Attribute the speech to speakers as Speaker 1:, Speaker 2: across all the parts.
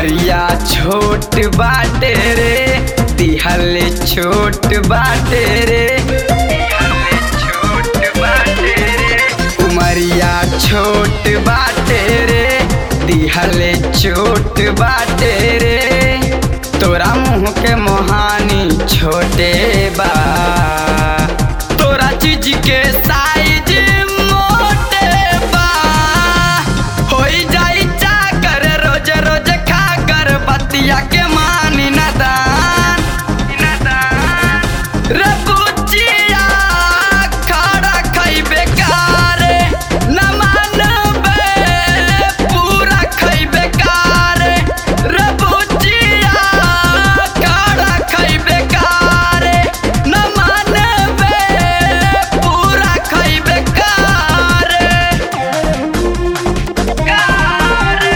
Speaker 1: उमरिया छोट बाटे रे दिहल छोट बाटे रे दिहल छोट बाटे रे उमरिया छोट बाटे रे दिहल छोट बाटे रे तोरा मुँह के मोहानी छोटे बा तोरा चीज के साइज मोटे बा होई जाई चाकर रोज रोज खा कर बतिया के मानी नदान रे बुचिया खाड़ा खइबे कारे न मानबे पूरा खइबे कारे रे बुचिया खाड़ा खइबे कारे न मानबे पूरा खइबे कारे कारे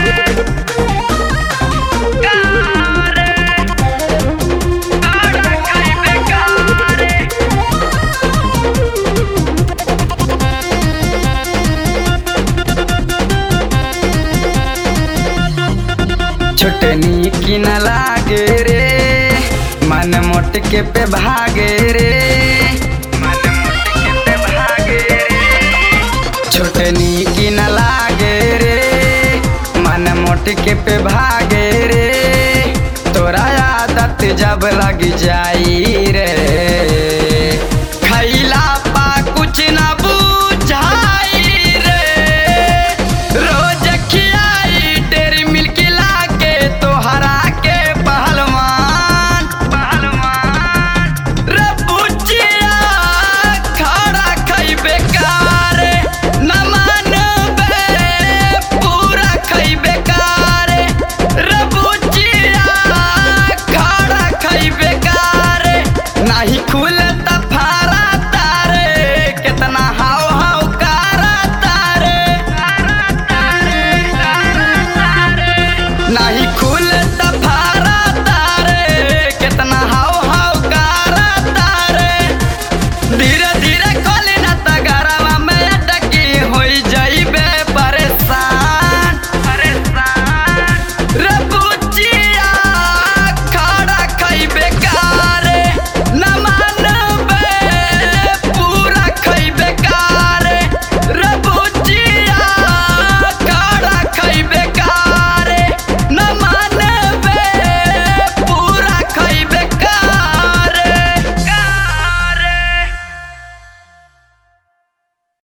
Speaker 1: कारे खाड़ा खइबे कारे छोटनी की न लागे रे मन मोट के पे भागे रे मन मोट के पे भागे रे छोटनी की न लागे रे मन मोट के पे भागे रे तोरा आदत जब लग जाई रे